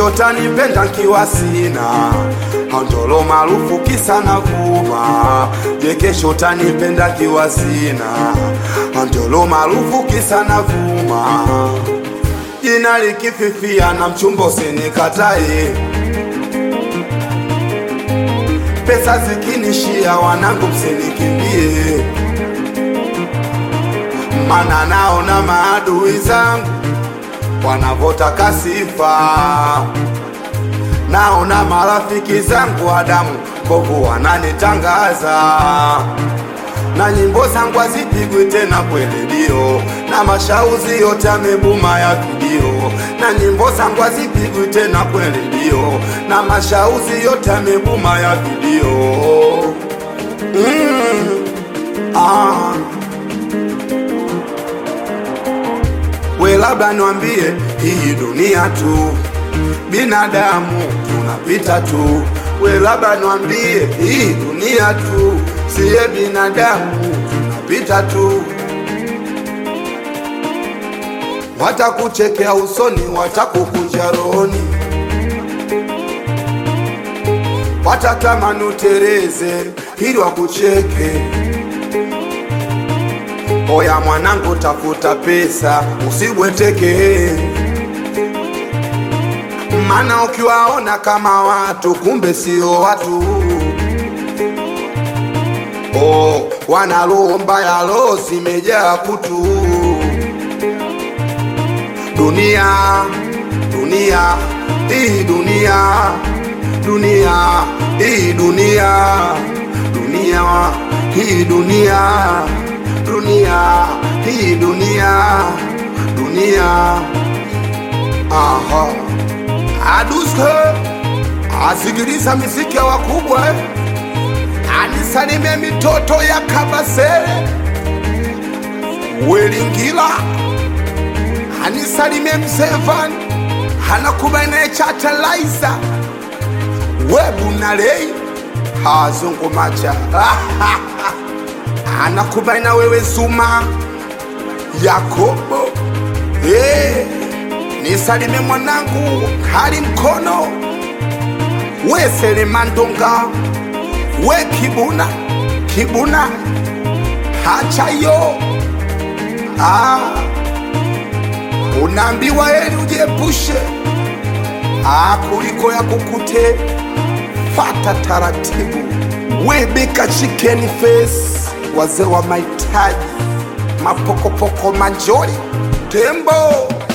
kesho tanipenda nkiwa sina andolo maarufu kisa na vuma je kesho tanipenda nkiwa sina andolo maarufu kisa na vuma jina likififia na mchumba usinikatae pesa zikinishia wanangu msinikimbie mana naona maadui zangu wanavotaka sifa naona marafiki zangu Adamu kovu wananitangaza na nyimbo zangu hazipigwi tena kwenye redio na mashauzi yote yamebuma ya video na nyimbo zangu hazipigwi tena kwenye redio na mashauzi yote yamebuma ya video mm. ah. we labda niwambie hii dunia tu binadamu tunapita tu we labda niwambie hii dunia tu siye binadamu tunapita tu watakuchekea usoni watakukunja rohoni watatamani utereze ili wakucheke oya mwanangu tafuta pesa usibweteke mana ukiwaona kama watu kumbe sio watu oh, wana roho mbaya roho zimejaa kutu dunia dunia hii dunia dunia hii dunia dunia hii dunia dunia hii dunia dunia aha aduske asikiliza miziki ya wakubwa eh. anisalimie mitoto ya kabasele welingila anisalimie msevan hanakubainaye chatalaiza webunalei hazungumacha anakubaina wewe zuma yakobo hey, nisalime mwanangu hali mkono we selemandonga we kibuna kibuna hachayo ah, unaambiwa heri ujiepushe ah, kuliko ya kukute fata taratibu webeka chicken face wazee wa mahitaji mapokopoko manjori tembo